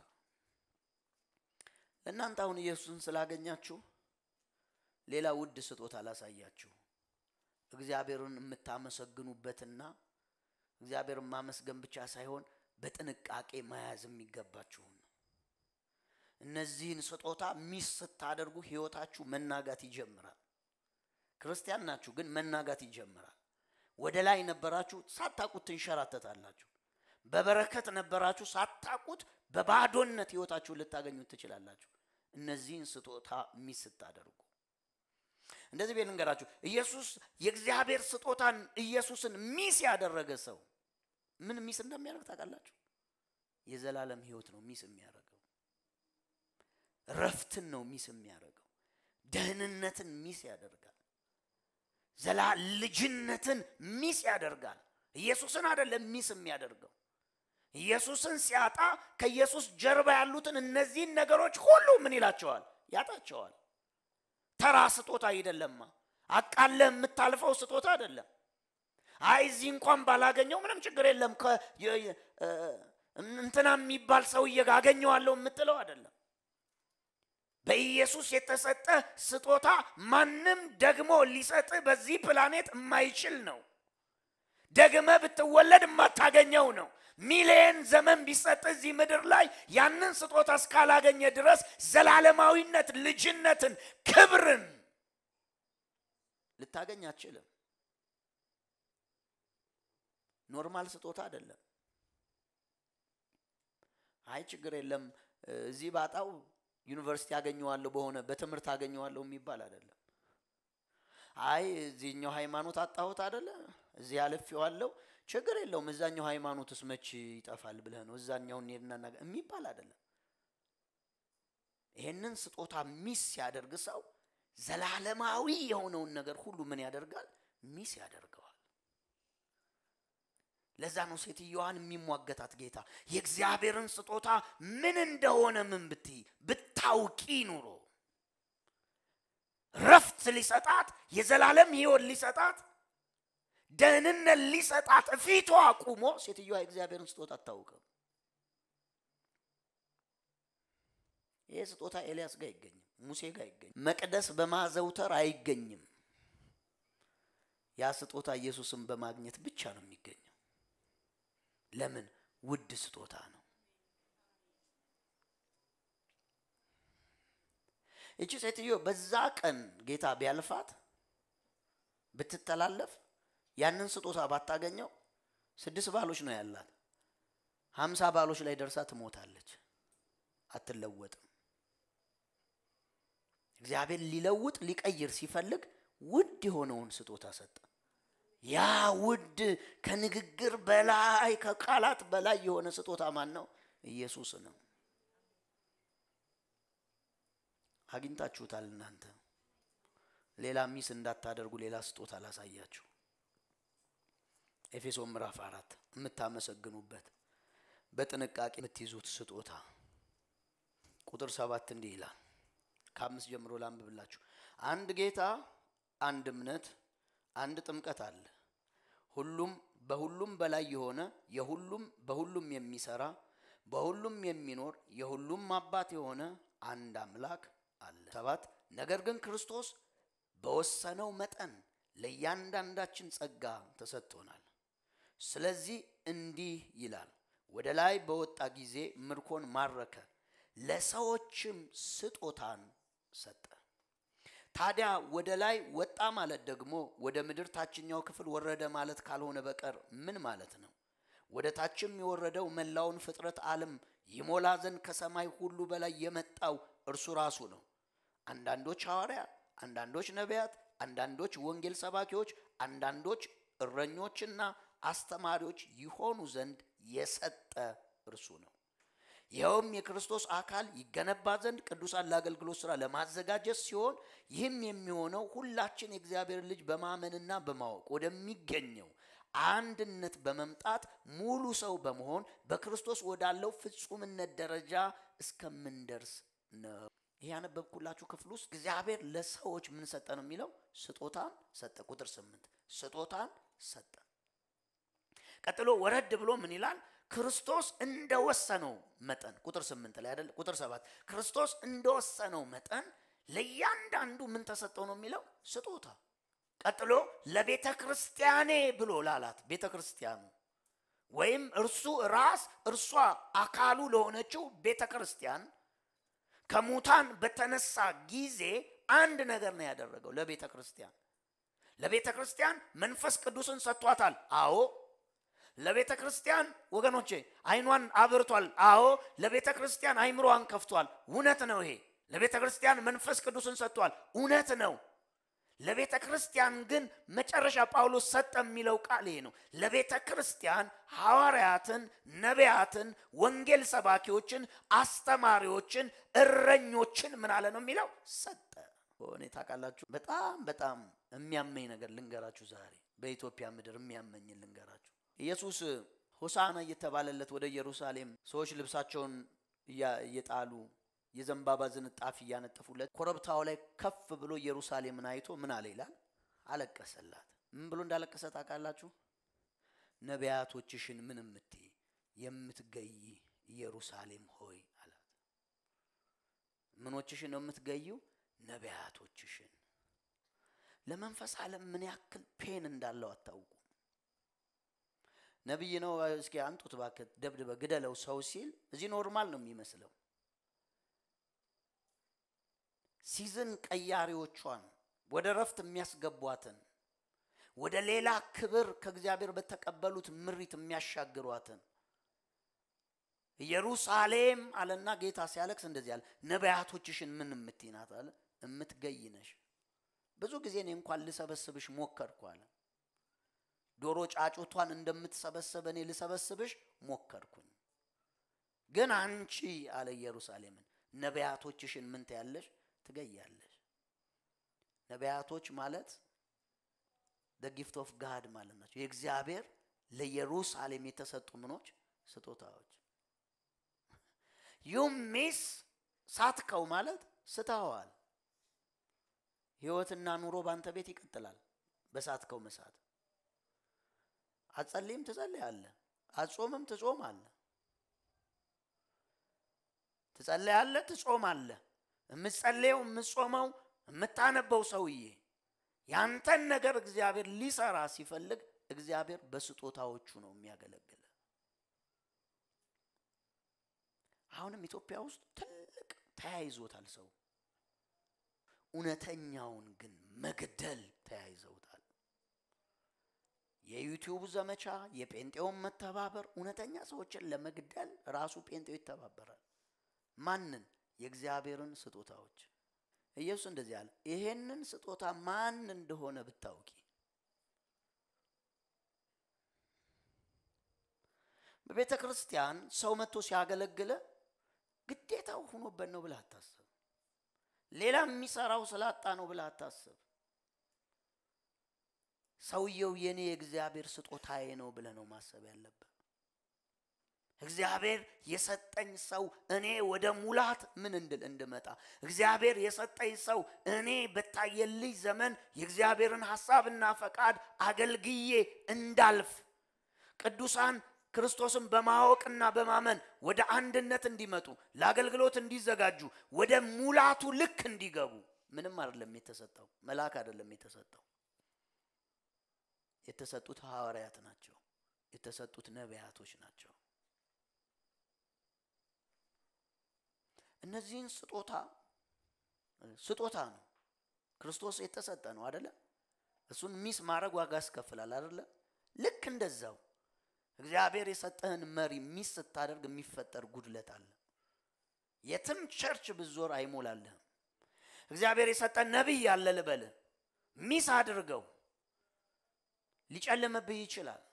ለእናንተ አሁን ኢየሱስን ስላገኛችሁ ሌላ ውድ ስጦታ ላሳያችሁ። እግዚአብሔርን የምታመሰግኑበትና እግዚአብሔርን ማመስገን ብቻ ሳይሆን በጥንቃቄ መያዝ የሚገባችሁን እነዚህን ስጦታ ሚስ ስታደርጉ ህይወታችሁ መናጋት ይጀምራል። ክርስቲያን ናችሁ፣ ግን መናጋት ይጀምራል። ወደ ላይ ነበራችሁ፣ ሳታቁት ትንሸራተታላችሁ። በበረከት ነበራችሁ፣ ሳታቁት በባዶነት ህይወታችሁን ልታገኙት ትችላላችሁ። እነዚህን ስጦታ ሚስ ስታደርጉ እንደዚህ ቤት ልንገራችሁ፣ ኢየሱስ የእግዚአብሔር ስጦታን ኢየሱስን ሚስ ያደረገ ሰው ምን ሚስ እንደሚያደርግ ታውቃላችሁ? የዘላለም ህይወት ነው ሚስ የሚያደርገው። ረፍትን ነው ሚስ የሚያደርገው። ደህንነትን ሚስ ያደርጋል። ዘላ ልጅነትን ሚስ ያደርጋል። ኢየሱስን አይደለም ሚስ የሚያደርገው። ኢየሱስን ሲያጣ ከኢየሱስ ጀርባ ያሉትን እነዚህን ነገሮች ሁሉ ምን ይላቸዋል? ያጣቸዋል። ተራ ስጦታ አይደለማ። አቃለህ የምታልፈው ስጦታ አይደለም። አይ እዚህ እንኳን ባላገኘው ምንም ችግር የለም እንትና የሚባል ሰውዬ ጋር አገኘዋለሁ የምትለው አይደለም። በኢየሱስ የተሰጠ ስጦታ ማንም ደግሞ ሊሰጥ በዚህ ፕላኔት የማይችል ነው። ደግመ ብትወለድ የማታገኘው ነው። ሚሊየን ዘመን ቢሰጥ እዚህ ምድር ላይ ያንን ስጦታ እስካላገኘ ድረስ ዘላለማዊነት፣ ልጅነትን፣ ክብርን ልታገኝ አትችልም። ኖርማል ስጦታ አይደለም። አይ ችግር የለም እዚህ ባጣው ዩኒቨርሲቲ አገኘዋለሁ በሆነ በትምህርት አገኘዋለሁ የሚባል አይደለም። አይ እዚህኛው ሃይማኖት አጣሁት አይደለ እዚህ አልፌዋለሁ ችግር የለውም እዛኛው ሃይማኖትስ መች ይጠፋል ብለህ ነው እዛኛው እንሄድና የሚባል አይደለም። ይሄንን ስጦታ ሚስ ሲያደርግ ሰው ዘላለማዊ የሆነውን ነገር ሁሉ ምን ያደርጋል? ሚስ ያደርገዋል። ለዛ ነው ሴትዮዋን የሚሟገታት ጌታ የእግዚአብሔርን ስጦታ ምን እንደሆነ ምን ብትይ ብታውቂ ኑሮ ረፍት ሊሰጣት የዘላለም ህይወት ሊሰጣት ደህንነት ሊሰጣት ፊቷ አቁሞ ሴትዮዋ የእግዚአብሔርን ስጦታ አታውቅም። ይህ ስጦታ ኤልያስ ጋር አይገኝም፣ ሙሴ ጋር አይገኝም፣ መቅደስ በማዘውተር አይገኝም። ያ ስጦታ ኢየሱስን በማግኘት ብቻ ነው የሚገኘው። ለምን? ውድ ስጦታ ነው። እቺ ሴትዮ በዛ ቀን ጌታ ቢያልፋት ብትተላለፍ ያንን ስጦታ ባታገኘው ስድስት ባሎች ነው ያላት። ሀምሳ ባሎች ላይ ደርሳ ትሞታለች፣ አትለወጥም። እግዚአብሔር ሊለውጥ ሊቀይር ሲፈልግ ውድ የሆነውን ስጦታ ሰጠ። ያ ውድ ከንግግር በላይ ከቃላት በላይ የሆነ ስጦታ ማን ነው? ኢየሱስ ነው። አግኝታችሁታል እናንተ። ሌላ ሚስ እንዳታደርጉ ሌላ ስጦታ ላሳያችሁ። ኤፌሶን ምዕራፍ አራት የምታመሰግኑበት በጥንቃቄ የምትይዙት ስጦታ ቁጥር ሰባት እንዲህ ይላል። ከአምስት ጀምሮ ላንብብላችሁ። አንድ ጌታ፣ አንድ እምነት፣ አንድ ጥምቀት አለ። ሁሉም በሁሉም በላይ የሆነ የሁሉም በሁሉም የሚሰራ በሁሉም የሚኖር የሁሉም አባት የሆነ አንድ አምላክ አለ። ሰባት ነገር ግን ክርስቶስ በወሰነው መጠን ለእያንዳንዳችን ጸጋ ተሰጥቶናል። ስለዚህ እንዲህ ይላል፣ ወደ ላይ በወጣ ጊዜ ምርኮን ማረከ፣ ለሰዎችም ስጦታን ሰጠ። ታዲያ ወደ ላይ ወጣ ማለት ደግሞ ወደ ምድር ታችኛው ክፍል ወረደ ማለት ካልሆነ በቀር ምን ማለት ነው? ወደ ታችም የወረደው መላውን ፍጥረት ዓለም ይሞላ ዘንድ ከሰማይ ሁሉ በላይ የመጣው እርሱ ራሱ ነው። አንዳንዶች ሐዋርያ፣ አንዳንዶች ነቢያት፣ አንዳንዶች ወንጌል ሰባኪዎች፣ አንዳንዶች እረኞችና አስተማሪዎች ይሆኑ ዘንድ የሰጠ እርሱ ነው። ይኸውም የክርስቶስ አካል ይገነባ ዘንድ ቅዱሳን ለአገልግሎት ሥራ ለማዘጋጀት ሲሆን ይህም የሚሆነው ሁላችን የእግዚአብሔር ልጅ በማመንና በማወቅ ወደሚገኘው አንድነት በመምጣት ሙሉ ሰው በመሆን በክርስቶስ ወዳለው ፍጹምነት ደረጃ እስከምንደርስ ነው። ይህ ያነበብኩላችሁ ክፍል ውስጥ እግዚአብሔር ለሰዎች ምን ሰጠ ነው የሚለው? ስጦታን ሰጠ። ቁጥር ስምንት ስጦታን ሰጠ። ቀጥሎ ወረድ ብሎ ምን ይላል? ክርስቶስ እንደወሰነው መጠን ቁጥር ስምንት ላይ አይደል? ቁጥር ሰባት ክርስቶስ እንደወሰነው መጠን ለእያንዳንዱ ምን ተሰጠው ነው የሚለው? ስጦታ። ቀጥሎ ለቤተ ክርስቲያኔ ብሎ ላላት ቤተ ክርስቲያኑ ወይም እርሱ ራስ እርሷ አካሉ ለሆነችው ቤተ ክርስቲያን ከሙታን በተነሳ ጊዜ አንድ ነገር ነው ያደረገው። ለቤተ ክርስቲያን ለቤተ ክርስቲያን መንፈስ ቅዱስን ሰጥቷታል። አዎ ለቤተ ክርስቲያን ወገኖቼ አይኗን አብርቷል። አዎ ለቤተ ክርስቲያን አይምሮዋን ከፍቷል። እውነት ነው። ይሄ ለቤተ ክርስቲያን መንፈስ ቅዱስን ሰጥቷል። እውነት ነው። ለቤተ ክርስቲያን ግን መጨረሻ ጳውሎስ ሰጠ የሚለው ቃል ይሄ ነው። ለቤተ ክርስቲያን ሐዋርያትን፣ ነቢያትን፣ ወንጌል ሰባኪዎችን፣ አስተማሪዎችን፣ እረኞችን ምን አለ ነው የሚለው ሰጠ። እኔ ታውቃላችሁ፣ በጣም በጣም የሚያመኝ ነገር ልንገራችሁ። ዛሬ በኢትዮጵያ ምድር የሚያመኝን ልንገራችሁ። ኢየሱስ ሆሳና እየተባለለት ወደ ኢየሩሳሌም ሰዎች ልብሳቸውን እየጣሉ የዘንባባ ዝንጣፊ እያነጠፉለት ኮረብታው ላይ ከፍ ብሎ ኢየሩሳሌምን አይቶ ምን አለ ይላል? አለቀሰላት። ምን ብሎ እንዳለቀሰ ታውቃላችሁ? ነቢያቶችሽን ምን እምትይ የምትገይ ኢየሩሳሌም ሆይ አላት። ምኖችሽን ነው የምትገዩ? ነቢያቶችሽን። ለመንፈስ ዓለም ምን ያክል ፔን እንዳለው አታውቁም። ነቢይ ነው እስኪ አንጡት እባክህ ደብድበ ግደለው ሰው ሲል እዚህ ኖርማል ነው የሚመስለው። ሲዝን ቀያሪዎቿን ወደ ረፍት የሚያስገቧትን ወደ ሌላ ክብር ከእግዚአብሔር በተቀበሉት ምሪት የሚያሻግሯትን ኢየሩሳሌም አለና ጌታ ሲያለቅስ እንደዚህ አለ፣ ነቢያቶችሽን ምን እምትይ ናት አለ። እምትገይ ነሽ። ብዙ ጊዜ እኔ እንኳን ልሰበስብሽ ሞከርኩ አለ። ዶሮ ጫጩቷን እንደምትሰበሰበ እኔ ልሰበስብሽ ሞከርኩኝ። ግን አንቺ አለ ኢየሩሳሌምን ነቢያቶችሽን ምን ትያለሽ? ትገያለሽ። ነቢያቶች ማለት ጊፍት ኦፍ ጋድ ማለት ናቸው። የእግዚአብሔር ለኢየሩሳሌም የተሰጡ ምኖች ስጦታዎች። ዩ ሚስ ሳትከው ማለት ስተኸዋል። ህይወትና ኑሮ ባንተ ቤት ይቀጥላል በሳትከው መሳት። አትጸልይም ትጸልያለህ፣ አትጾምም ትጾማለህ፣ ትጸልያለህ፣ ትጾማለህ። የምትጸልየው የምትጾመው የምታነበው ሰውዬ ያንተን ነገር እግዚአብሔር ሊሰራ ሲፈልግ እግዚአብሔር በስጦታዎቹ ነው የሚያገለግል። አሁንም ኢትዮጵያ ውስጥ ትልቅ ተያይዞታል ሰው እውነተኛውን ግን መግደል ተያይዘውታል። የዩቲዩብ ዘመቻ፣ የጴንጤውን መተባበር እውነተኛ ሰዎችን ለመግደል ራሱ ጴንጤው ይተባበራል። ማንን? የእግዚአብሔርን ስጦታዎች። ኢየሱስ እንደዚህ አለ፣ ይሄንን ስጦታ ማን እንደሆነ ብታውቂ በቤተ ክርስቲያን ሰው መጥቶ ሲያገለግለ ግዴታው ሆኖበት ነው ብለህ አታስብ። ሌላ የሚሰራው ስላጣ ነው ብለህ አታስብ። ሰውየው የኔ የእግዚአብሔር ስጦታዬ ነው ብለህ ነው ማሰብ ያለብህ። እግዚአብሔር የሰጠኝ ሰው እኔ ወደ ሙላት ምን እንድል እንድመጣ እግዚአብሔር የሰጠኝ ሰው እኔ በታየልኝ ዘመን የእግዚአብሔርን ሐሳብና ፈቃድ አገልግዬ እንዳልፍ ቅዱሳን ክርስቶስን በማወቅና በማመን ወደ አንድነት እንዲመጡ ለአገልግሎት እንዲዘጋጁ ወደ ሙላቱ ልክ እንዲገቡ ምንም አይደለም የተሰጠው፣ መልአክ አይደለም የተሰጠው። የተሰጡት ሐዋርያት ናቸው። የተሰጡት ነቢያቶች ናቸው። እነዚህን ስጦታ ስጦታ ነው ክርስቶስ የተሰጠ ነው አደለ? እሱን ሚስ ማድረግ ዋጋ ያስከፍላል አደለ? ልክ እንደዛው እግዚአብሔር የሰጠህን መሪ ሚስ ስታደርግ የሚፈጠር ጉድለት አለ። የትም ቸርች ብዞር አይሞላልህም። እግዚአብሔር የሰጠን ነቢይ ያለ ልበልህ፣ ሚስ አድርገው ሊጨልምብህ ይችላል።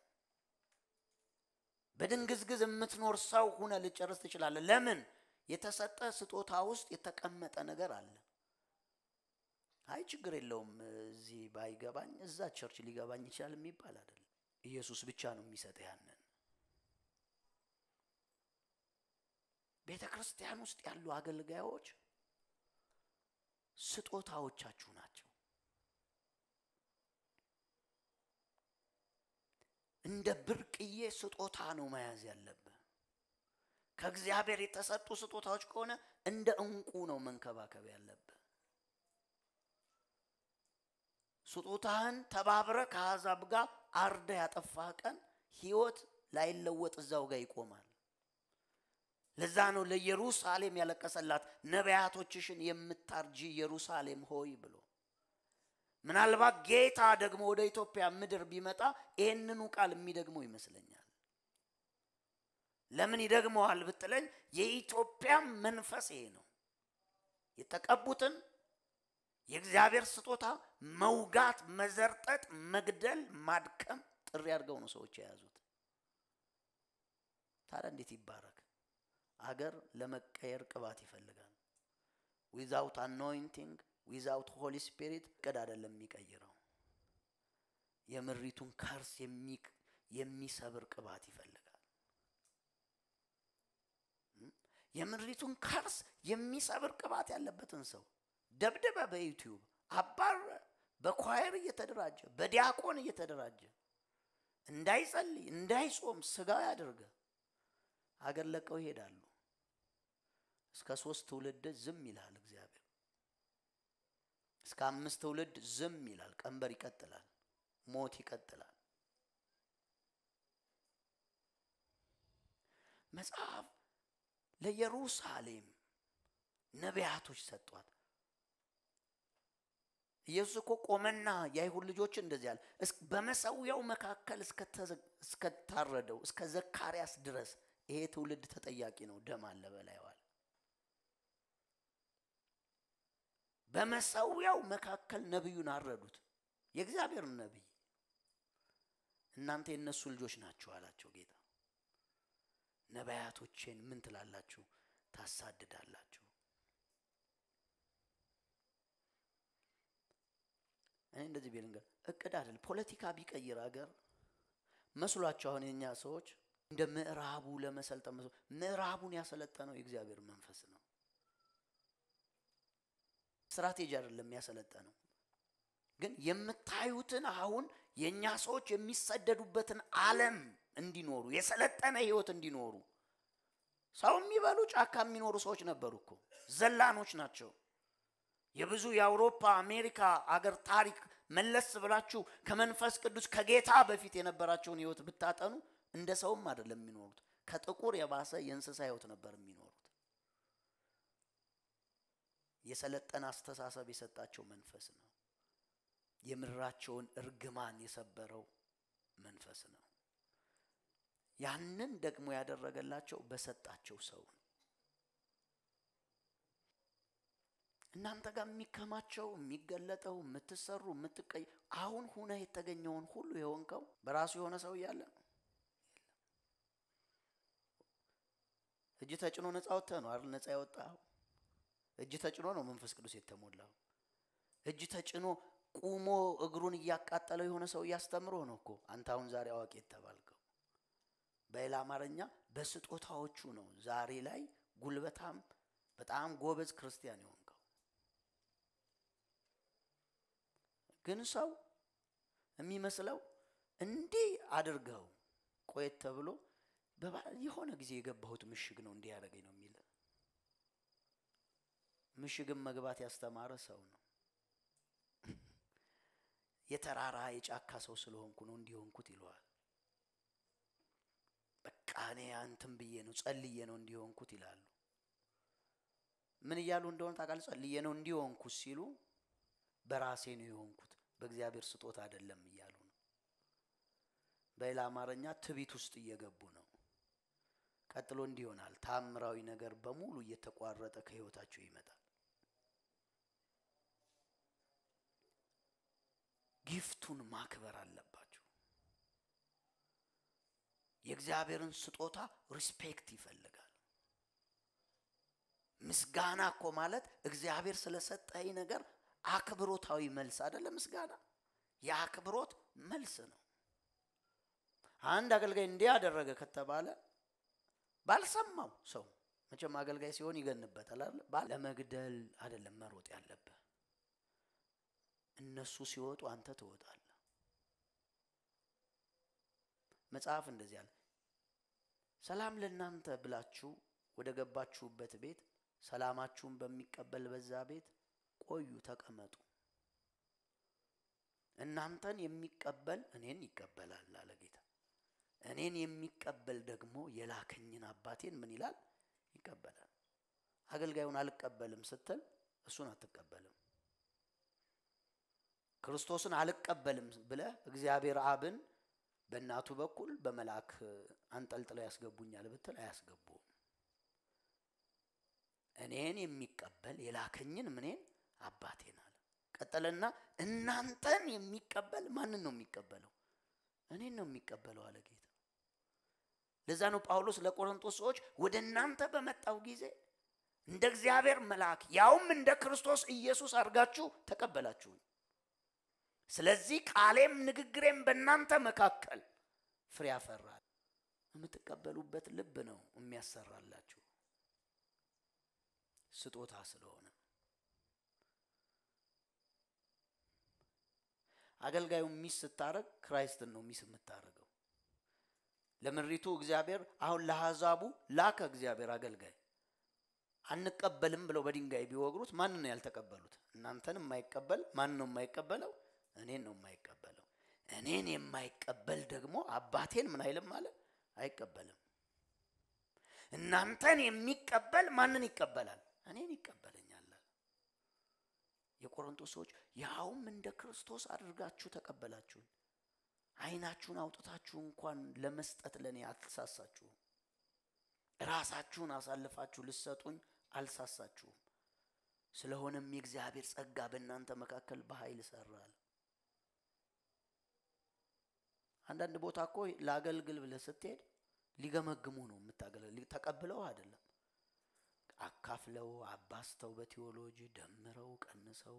በድንግዝግዝ የምትኖር ሰው ሁነ ልጨርስ ትችላለህ። ለምን? የተሰጠ ስጦታ ውስጥ የተቀመጠ ነገር አለ። አይ ችግር የለውም እዚህ ባይገባኝ እዛ ቸርች ሊገባኝ ይችላል የሚባል አይደለም። ኢየሱስ ብቻ ነው የሚሰጥ ያንን። ቤተ ክርስቲያን ውስጥ ያሉ አገልጋዮች ስጦታዎቻችሁ ናቸው። እንደ ብርቅዬ ስጦታ ነው መያዝ ያለብህ። ከእግዚአብሔር የተሰጡ ስጦታዎች ከሆነ እንደ እንቁ ነው መንከባከብ ያለብህ። ስጦታህን ተባብረ ከአሕዛብ ጋር አርደ ያጠፋህ ቀን ህይወት ላይለወጥ እዛው ጋር ይቆማል። ለዛ ነው ለኢየሩሳሌም ያለቀሰላት ነቢያቶችሽን የምታርጂ ኢየሩሳሌም ሆይ ብሎ። ምናልባት ጌታ ደግሞ ወደ ኢትዮጵያ ምድር ቢመጣ ይህንኑ ቃል የሚደግመው ይመስለኛል። ለምን ይደግመዋል ብትለኝ፣ የኢትዮጵያ መንፈስ ይሄ ነው። የተቀቡትን የእግዚአብሔር ስጦታ መውጋት፣ መዘርጠጥ፣ መግደል፣ ማድከም ጥሪ አድርገው ነው ሰዎች የያዙት። ታዲያ እንዴት ይባረክ? አገር ለመቀየር ቅባት ይፈልጋል። ዊዛውት አኖይንቲንግ ዊዛውት ሆሊ ስፒሪት እቅድ አይደለም የሚቀይረው። የምሪቱን ከርስ የሚሰብር ቅባት ይፈልጋል። የምሪቱን ከርስ የሚሰብር ቅባት ያለበትን ሰው ደብደበ፣ በዩቲዩብ አባረ፣ በኳየር እየተደራጀ በዲያቆን እየተደራጀ እንዳይጸልይ እንዳይጾም ስጋው ያደርገ አገር ለቀው ይሄዳሉ። እስከ ሶስት ትውልድ ዝም ይላል እግዚአብሔር። እስከ አምስት ትውልድ ዝም ይላል። ቀንበር ይቀጥላል። ሞት ይቀጥላል። መጽሐፍ ለኢየሩሳሌም ነቢያቶች ሰጧት። ኢየሱስ እኮ ቆመና የአይሁድ ልጆችን እንደዚህ አለ፣ በመሰዊያው መካከል እስከታረደው እስከ ዘካርያስ ድረስ ይሄ ትውልድ ተጠያቂ ነው፣ ደም አለ በላይዋል። በመሰዊያው መካከል ነቢዩን አረዱት፣ የእግዚአብሔርን ነቢይ። እናንተ የእነሱ ልጆች ናችሁ አላቸው ጌታ። ነቢያቶቼን ምን ትላላችሁ? ታሳድዳላችሁ። እኔ እንደዚህ ቤልንገር እቅድ አይደል ፖለቲካ ቢቀይር አገር መስሏቸው አሁን የኛ ሰዎች እንደ ምዕራቡ ለመሰልጠን መስሎ ምዕራቡን ያሰለጠነው የእግዚአብሔር መንፈስ ነው። ስትራቴጂ አይደለም ያሰለጠነው። ግን የምታዩትን አሁን የእኛ ሰዎች የሚሰደዱበትን ዓለም እንዲኖሩ የሰለጠነ ህይወት እንዲኖሩ ሰው የሚበሉ ጫካ የሚኖሩ ሰዎች ነበሩ እኮ ዘላኖች ናቸው። የብዙ የአውሮፓ አሜሪካ አገር ታሪክ መለስ ብላችሁ ከመንፈስ ቅዱስ ከጌታ በፊት የነበራቸውን ህይወት ብታጠኑ እንደ ሰውም አይደለም የሚኖሩት። ከጥቁር የባሰ የእንስሳ ህይወት ነበር የሚኖሩት። የሰለጠነ አስተሳሰብ የሰጣቸው መንፈስ ነው። የምድራቸውን እርግማን የሰበረው መንፈስ ነው። ያንን ደግሞ ያደረገላቸው በሰጣቸው ሰው ነው። እናንተ ጋር የሚከማቸው የሚገለጠው የምትሰሩ የምትቀይ አሁን ሁነ የተገኘውን ሁሉ የሆንከው በራሱ የሆነ ሰው እያለ ነው። እጅ ተጭኖ ነፃ ወጥተህ ነው አይደል? ነፃ የወጣው እጅ ተጭኖ ነው መንፈስ ቅዱስ የተሞላው። እጅ ተጭኖ ቁሞ እግሩን እያቃጠለው የሆነ ሰው እያስተምሮ ነው እኮ አንተ አሁን ዛሬ አዋቂ የተባልከው። በሌላ አማርኛ በስጦታዎቹ ነው ዛሬ ላይ ጉልበታም በጣም ጎበዝ ክርስቲያን የሆንከው። ግን ሰው የሚመስለው እንዲህ አድርገው ቆየት ተብሎ የሆነ ጊዜ የገባሁት ምሽግ ነው እንዲህ ያደረገኝ ነው የሚል ምሽግን መግባት ያስተማረ ሰው ነው። የተራራ የጫካ ሰው ስለሆንኩ ነው እንዲሆንኩት ይለዋል። በቃ እኔ አንተም ብዬ ነው ጸልዬ ነው እንዲሆንኩት ይላሉ። ምን እያሉ እንደሆነ ታውቃለህ? ጸልዬ ነው እንዲሆንኩት ሲሉ በራሴ ነው የሆንኩት በእግዚአብሔር ስጦታ አይደለም እያሉ ነው። በሌላ አማርኛ ትቢት ውስጥ እየገቡ ነው። ቀጥሎ እንዲህ ይሆናል። ታምራዊ ነገር በሙሉ እየተቋረጠ ከህይወታቸው ይመጣል። ጊፍቱን ማክበር አለባቸው። የእግዚአብሔርን ስጦታ ሪስፔክት ይፈልጋል። ምስጋና እኮ ማለት እግዚአብሔር ስለሰጠኝ ነገር አክብሮታዊ መልስ አይደለም። ምስጋና የአክብሮት መልስ ነው። አንድ አገልጋይ እንዲህ ያደረገ ከተባለ ባልሰማው ሰው መቼም አገልጋይ ሲሆን ይገንበታል አይደል? ለመግደል አይደለም መሮጥ ያለብህ። እነሱ ሲወጡ አንተ ትወጣለህ። መጽሐፍ እንደዚህ አለ፣ ሰላም ለእናንተ ብላችሁ ወደ ገባችሁበት ቤት ሰላማችሁን በሚቀበል በዛ ቤት ቆዩ፣ ተቀመጡ። እናንተን የሚቀበል እኔን ይቀበላል አለ ጌታ። እኔን የሚቀበል ደግሞ የላከኝን አባቴን ምን ይላል? ይቀበላል። አገልጋዩን አልቀበልም ስትል እሱን አትቀበልም። ክርስቶስን አልቀበልም ብለህ እግዚአብሔር አብን በእናቱ በኩል በመልአክ አንጠልጥለው ያስገቡኛል ብትል አያስገቡም። እኔን የሚቀበል የላከኝን ምኔን አባቴን አለ። ቀጠለና እናንተን የሚቀበል ማንን ነው የሚቀበለው? እኔን ነው የሚቀበለው አለ ጌታ። ለዛ ነው ጳውሎስ ለቆሮንቶስ ሰዎች ወደ እናንተ በመጣው ጊዜ እንደ እግዚአብሔር መልአክ ያውም እንደ ክርስቶስ ኢየሱስ አድርጋችሁ ተቀበላችሁኝ። ስለዚህ ቃሌም ንግግሬም በእናንተ መካከል ፍሬ ያፈራል። የምትቀበሉበት ልብ ነው የሚያሰራላችሁ ስጦታ ስለሆነ አገልጋዩ ሚስ ስታረግ ክራይስትን ነው ሚስ የምታደርገው። ለምድሪቱ እግዚአብሔር አሁን ለአሕዛቡ ላከ እግዚአብሔር አገልጋይ አንቀበልም ብለው በድንጋይ ቢወግሩት ማንን ነው ያልተቀበሉት? እናንተን የማይቀበል ማን ነው የማይቀበለው? እኔን ነው የማይቀበለው። እኔን የማይቀበል ደግሞ አባቴን ምን አይልም ማለት አይቀበልም። እናንተን የሚቀበል ማንን ይቀበላል? እኔን ይቀበለኛል። የቆሮንቶስ ሰዎች ያውም እንደ ክርስቶስ አድርጋችሁ ተቀበላችሁን። ዓይናችሁን አውጥታችሁ እንኳን ለመስጠት ለእኔ አልተሳሳችሁም። ራሳችሁን አሳልፋችሁ ልሰጡኝ አልሳሳችሁም። ስለሆነም የእግዚአብሔር ጸጋ በእናንተ መካከል በኃይል ሰራል። አንዳንድ ቦታ እኮ ለአገልግል ብለህ ስትሄድ ሊገመግሙ ነው የምታገለግል። ተቀብለው አይደለም አካፍለው አባስተው በቴዎሎጂ ደምረው ቀንሰው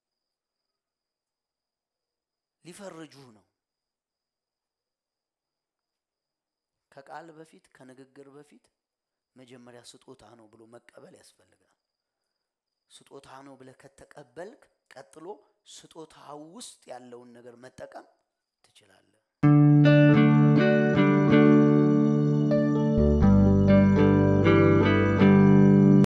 ሊፈርጁህ ነው። ከቃል በፊት ከንግግር በፊት መጀመሪያ ስጦታ ነው ብሎ መቀበል ያስፈልጋል። ስጦታ ነው ብለህ ከተቀበልክ ቀጥሎ ስጦታው ውስጥ ያለውን ነገር መጠቀም